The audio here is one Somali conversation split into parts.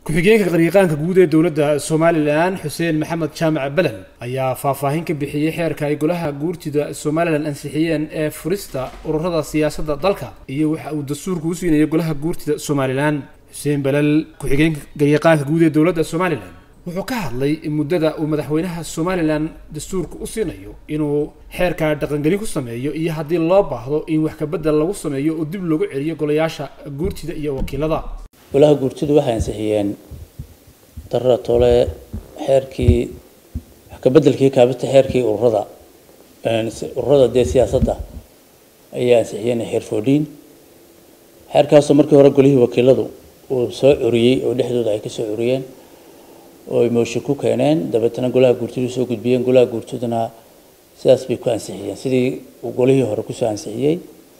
ku-xigeenka qariiqaanka guud ee dowladda somalilan xuseen maxamed jaamac belen ayaa faahfaahin ka bixiyey xeerka ay golaha guurtida somalilan ansixiyeen ee furista ururada siyaasadda dalka iyo waxa uu dastuurku u siinayo golaha guurtida somalilan xuseen belel ku-xigeenka qariiqaanka guud ee dowladda somalilan wuxuu ka hadlay muddada uu madaxweynaha somalilan dastuurka u siinayo inuu xeerka dhaqangelin ku sameeyo iyo haddii loo baahdo in wax kabedel lagu sameeyo oo dib loogu celiyo golayaasha guurtida iyo wakiilada golaha guurtidu waxay ansixiyeen darara tole xeerkii wax ka bedelkii kaabita xeerkii ururada ururada dee siyaasadda ayay ansixiyeen xeer foodhiin xeerkaasoo markii hore golihii wakiiladu uu soo curiyey oo dhexdooda ay ka soo curiyeen oo ay mooshin ku keeneen dabeetana golaha guurtidu soo gudbiyeen golaha guurtiduna sidaas bay ku ansixiyeen sidii uu golihii hore kusoo ansixiyey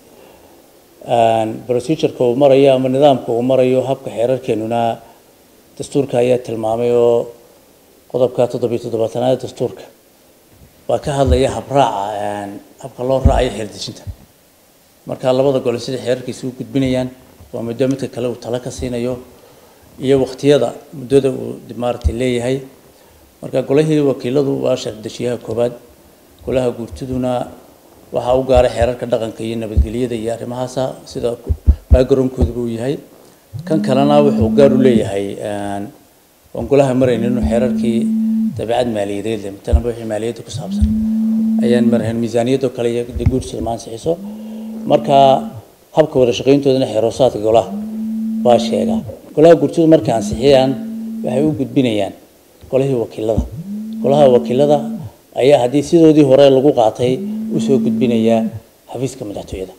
procedureka uu marayo ama nidaamka uu marayo habka xeerarkeenuna dastuurka ayaa tilmaamay oo qodobka toddobiyo toddobaatanaad dastuurka waa ka hadlaya habraaca habka loo raacayo xeerdejinta marka labada gole sidai xeerarkiisa u gudbinayaan waa muddo midka kale uu talo ka siinayo iyo waqtiyada muddada uu maaragtay leeyahay marka golahii wakiiladu waa shardejiyaha koobaad golaha guurtiduna waxaa u gaaray xeerarka dhaqanka iyo nabadgelyada iyo arrimahaasa sida backgroundkooduba uu yahay kan kalena wuxuu gaar u leeyahay waan golaha maraynin inuu xeerarkii dabeecad maaliyadeed leh matalanba wixii maaliyadda ku saabsan ayaan marahayn miisaaniyadoo kale iyo guurtida ma ansixiso marka habka wada shaqayntoodana xeeroosaadka golaha baa sheegaa golaha guurtidu markay ansixiyaan waxay u gudbinayaan golihii wakiilada golaha wakiilada ayaa haddii sidoodii hore lagu qaatay usoo gudbinaya xafiiska madaxtooyada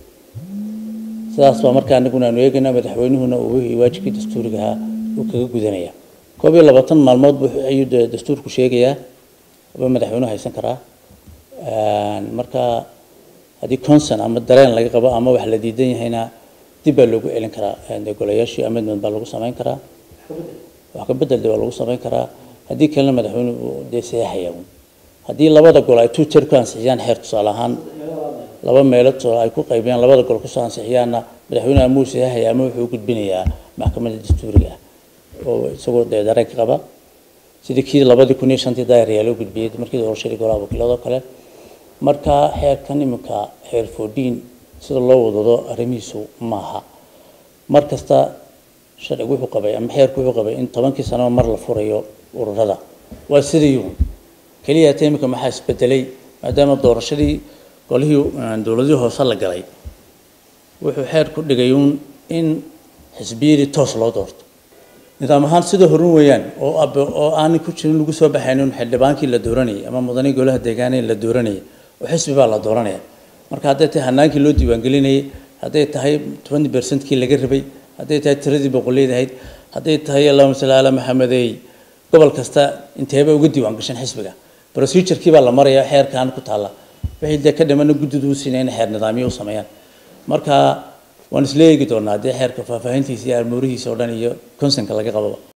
sidaas baa markaa anaguna aanu eegayna madaxweynuhuna uu wixii waajibkii dastuurigahaa uu kaga gudanaya koob iyo labaatan maalmood ayuu dastuurku sheegayaa ba madaxweynuhu haysan karaa marka haddii conson ama dareen laga qabo ama wax la diidan yahayna dib baa loogu celin karaa de golayaashii amendment baa lagu samayn karaa wax ka bedel de waa lagu samayn karaa haddii kalena madaxweynuhu dee saxeexaya haddii labada gol ay two ter ku ansixiyaan xeer tusaale ahaan laba meelood ay ku qaybiyaan labada gol kusoo ansixiyaanna madaxweynaha muu saxeexaya ama wuxuu u gudbinayaa maxkamadda dastuuriga ah oo isagoo dee dareenka qaba sidii kii labadii kun iyo shantii daayaryaa loo gudbiyey markii doorashadii golaha wakiilado kale marka xeerkan iminka xeer foodhiin sida loo wadado arrimihiisu maaha mar kasta sharcigu wuxuu qabay ama xeerku wuxuu qabay in tobankii sanaba mar la furayo ururada waa sidii keliya hata iminka maxaa isbedelay maadaama doorashadii golihii dowladihii hoose la galay wuxuu xeer ku dhigay uun in xisbiyadii toos loo doorto nidaam ahaan sida horun weeyaan oo oo aanay ku jirin lagu soo baxaynin xildhibaankii la dooranayay ama mudanihii golaha deegaanee la dooranayay oo xisbi baa la dooranaya marka hadday tahay hanaankii loo diiwaangelinayay hadday tahay twenty percentkii laga rabay hadday tahay tiradii boqoleyd ahayd hadday tahay allahuma salli ala maxamedey gobol kasta inteeba uga diiwaan gashan xisbiga procedurekii baa la maraya xeerkan ku taalla wixii dee ka dhimana guddidu u siinay in xeer nidaamyo u sameeyaan marka waan isla eegi doonaa haddii xeerka faahfaahintiisa iyo armoorihiisa oo dhan iyo consonka laga qababa